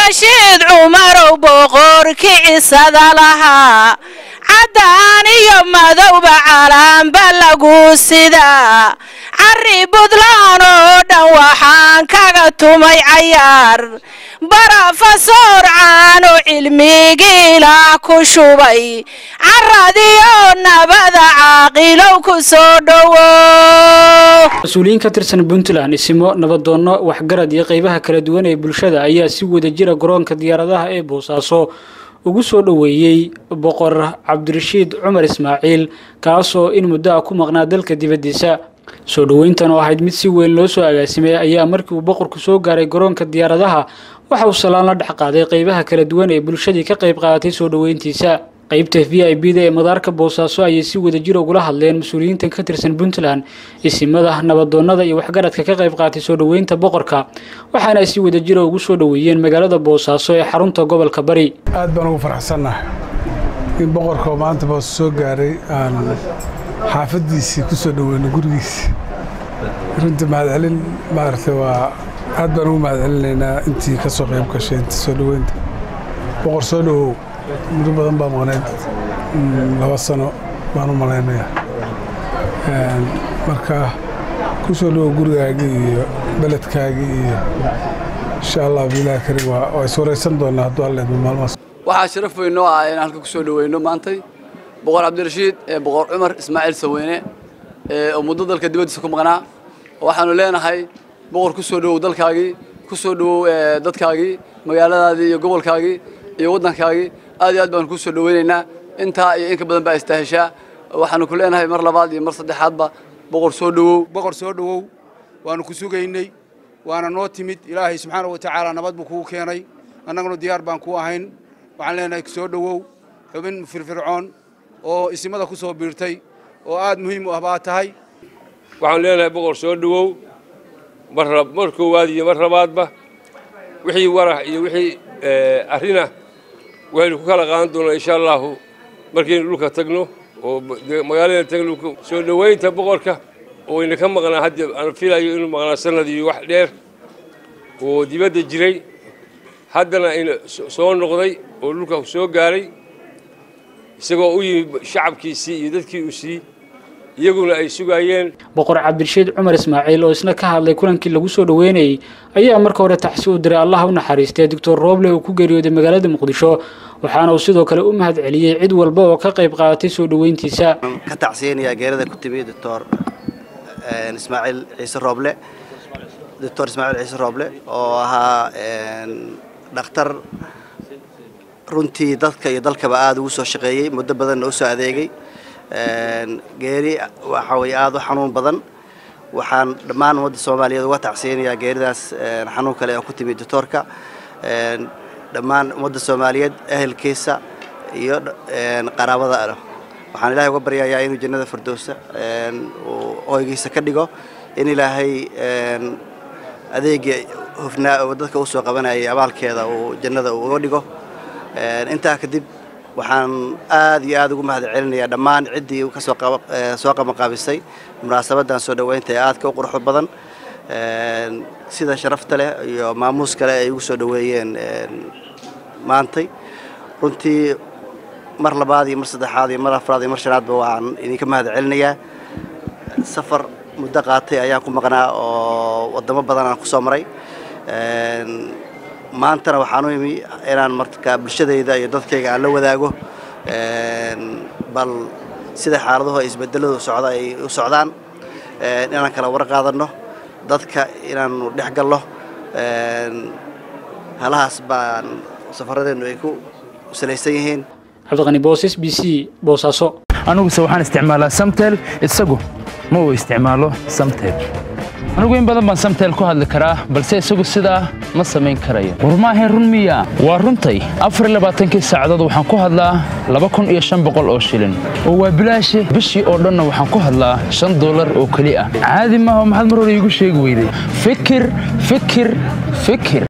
cabdirashiid cumarow boqorkii cisada lahaa caddaan iyo madowba calaanba lagu sidaa carri buntland oo dhan waxaan kaga tumay cayaar barafasoor caano cilmigiilah ku shubay caradiyo nabada caaqilow ku soo dhowo mas-uuliyiin ka tirsan puntland isimo nabadoonno waxgarad iyo qeybaha kala duwan ee bulshada ayaa si wada jira garoonka diyaaradaha ee boosaaso ugu soo dhoweeyey boqor cabdirashiid cumar ismaaciil kaasoo in muddo ah ku maqnaa dalka dibaddiisa soo dhoweyntan oo ahayd mid si weyn loo soo agaasimay ayaa markii uu boqorku soo gaaray garoonka diyaaradaha waxa uu salaan la dhex qaaday qeybaha kala duwan ee bulshadii ka qayb qaadatay soo dhoweyntiisa qeybta v i b da ee madaarka boosaaso ayay si wada jir ugula hadleen mas-uuliyiintan ka tirsan puntland isimada nabadoonnada iyo waxgaradka ka qayb qaatay soo dhoweynta boqorka waxaana ay si wada jira ugu soo dhoweeyeen magaalada boosaaso ee xarunta gobolka bari aad baan ugu faraxsannahay in boqorka oo maanta boos soo gaaray aan xaafaddiisii ku soo dhoweyno gurigiisi runtii mahadcelin maaragtay waa aad baan ugu mahadcelinaynaa intii ka soo qayb gashay intii soo dhoweynta boqor soo dhowow muddo badan baa maqnayd laba sano baan u malaynayaa marka ku soo dhowow gurigaagii iyo beledkaagii iyo insha allah bilahi karim waa is waraysan doonaa hadduu alleedmo maalmahaas waxaa sharaf weyn noo ah inaan halka ku soo dhoweyno maantay boqor cabdirashiid ee boqor cumar ismaaciil saweyne oo muddo dalka dibaddiisa ku maqnaa waxaanu leenahay boqor ku soo dhowow dalkaagii ku soo dhowow dadkaagii magaaladaadii iyo gobolkaagii iyo waddankaagii aad iyo aad baanu ku soo dhoweynaynaa intaa iyo in ka badan baa istaaheshaa waxaanu ku leenahay mar labaad iyo mar saddexaadba boqor soo dhowow boqor soo dhowow waanu ku sugaynay waana noo timid ilaahay subxaana wa tacaala nabad buu kuu keenay annaguna diyaar baan kuu ahayn waxaan leenahay soo dhowow xubin firfircoon oo isimada ku soo biirtay oo aad muhiim u ah baa tahay waxaan leenahay boqor soo dhowow mar koowaad iyo mar labaadba wixii warax iyo wixii arrinah waxaynu ku kala qaadan doonaa insha allaahu markaynu dhulka tagno oo magaalada tagno soo dhoweynta boqorka oo ina ka maqnaa hadda aan filayo inuu maqnaa sanad iyo wax dheer oo dibadda jiray haddana ina soo noqday oo dhulka soo gaaray isagoo u yimid shacabkiisii iyo dadkii uu sii iyaguna ay sugaayeen boqor cabdirashiid cumar ismaaciil oo isna ka hadlay kulankii lagu soo dhoweynayey ayaa marka hore taxsi u diray allaha u naxariistay doctor rooble uu ku geeriyooday magaalada muqdisho waxaana uu sidoo kale u mahad celiyey cid walba oo ka qayb qaadatay soo dhoweyntiisa ka tacsiyanayaa geerada ku timi doctor ismaaciil ciise rooble doctor ismaaciil ciise rooble oo ahaa dhakhtar runtii dadka iyo dalkaba aada ugu soo shaqeeyey muddo badanna u soo adeegay geeri waxa weye aada u xanuun badan waxaan dhammaan ummadda soomaaliyeed uga tacsiyanayaa geeridaas xanuun kale oo ku timi doctoorka dhammaan ummadda soomaaliyeed ehelkiisa iyo qaraabada waxaan ilaahay uga baryayaa inuu jannada firdowsa uu hoygiisa ka dhigo in ilaahay adeegii hufnaa oo dadka usoo qabanayay abaalkeeda uu jannada uu uga dhigo intaa kadib waxaan aad iyo aad ugu mahad celinayaa dhammaan ciddii kasoo soo qabanqaabisay munaasabadan soo dhoweynta ee aadka u quruxda badan sida sharafta leh iyo maamuus kale ay ugu soo dhoweeyeen maantay runtii mar labaad iyo mar saddexaad iyo mar afraad iyo mar shanaadba waan idinka mahad celinayaa safar muddo qaatay ayaan ku maqnaa oo wadamo badan aan ku soo maray maantana waxaan u imi inaan marka bulshadayda iyo dadkayga aan la wadaago bal sida xaaladuhu ay isbedeladu socda ay u socdaan inaan kala war qaadanno dadka inaanu dhex galno halahaas baan safaradeennu ay ku salaysan yihiin cabdiqani boosas b c boosaaso aniguse waxaan isticmaalaa samtel isagu ma uu isticmaalo samtel anigu in badan baan samtel ku hadli karaa balse isagu sidaa ma samayn karayo war maahayn run miya waa runtay afar labaatankii saacadood waxaan ku hadlaa laba kun iyo shan boqol oo shilin oo waa bilaashe bishii oo dhanna waxaan ku hadlaa shan dollar oo keli ah caadi maaha maxaad mar hore iigu sheegi weyday fikir fikir fikir